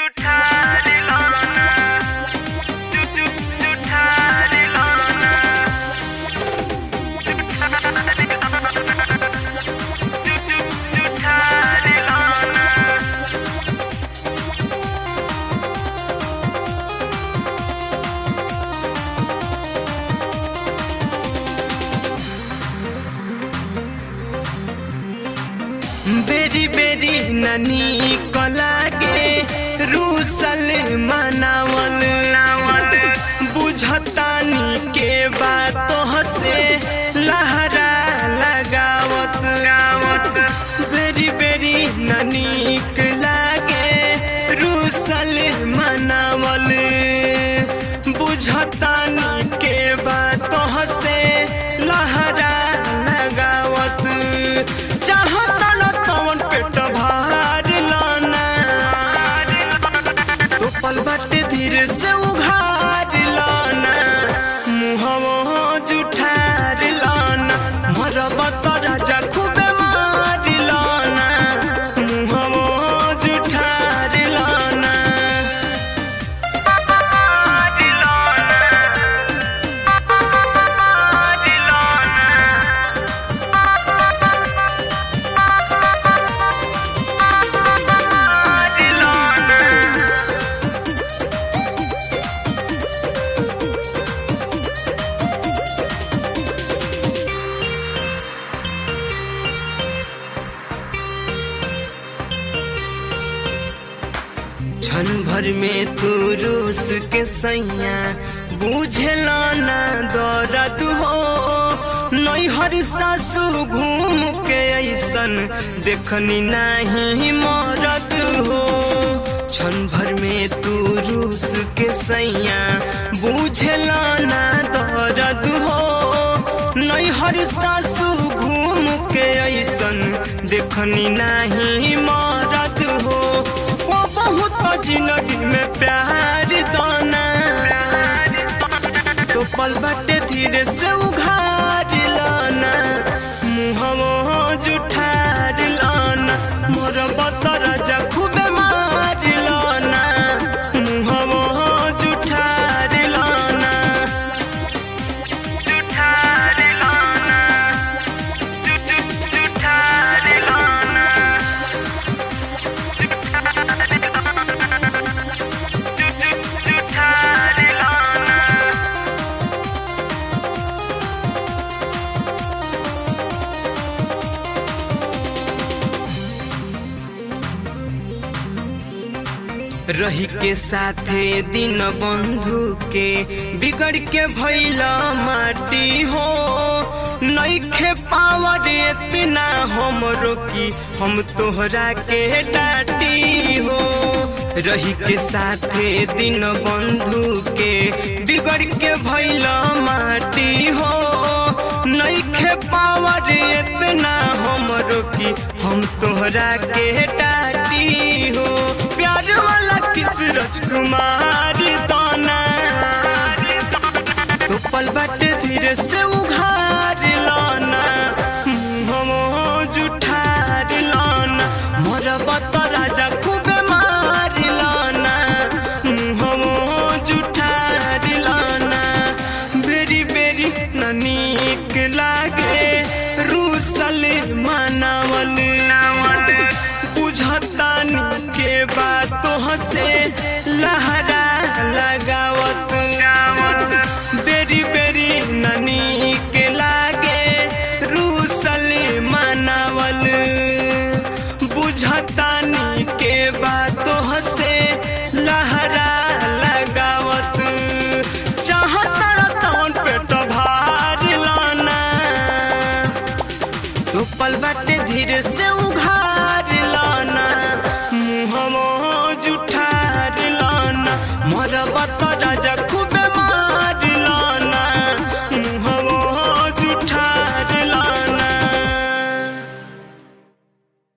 बेरी बेरी ननी कलागे रूसल मनावल बुझतानी के बात से लहरा लगावत बेरी बेरी ननी लागे रूसल मनावल बुझतानी के बात से लहरा लगावत चाहता न तवन पेट भार लाना तो पल बाटे धीरे से उघार लाना मुहवा जुठार लाना मरबा तो राजा खूबे मार लाना मुहवा जुठार लाना क्षण भर में तू रूस के सैया बुझला ना दर्द हो नैहर सासू घूम के ऐसन देखनी नहीं मरद हो क्षण भर में तू रूस के सैया बुझला ना दर्द हो नैहर सासू घूम के ऐसन देखनी नहीं मरद हो को बहुत जिंदगी में प्यार दाना तो पल बाटे धीरे से उघार लाना मुहवा जुठार लाना मोर बतर जा खूबे मार लाना मुहवा जुठार लाना जुठार लाना जुठार लाना जुठार लाना रही के साथे दिन बंधु के बिगड़ के भैला माटी हो नईखे पावर इतना हमरो की हम तोहरा के डाटी हो रही के साथे दिन बंधु के बिगड़ के भैला माटी हो नईखे पावर इतना हमरो की हम तोहरा के डाटी हो प्यार वाला किस राजकुमार दाना तो पल बाटे धीरे से उघार लाना मुहवा जुठार लाना मोर बत राजा खूबे मार लाना मुहवा जुठार लाना बेरी बेरी ननीक लागे रूसल मनावल बुझतानी के बातों से लहरा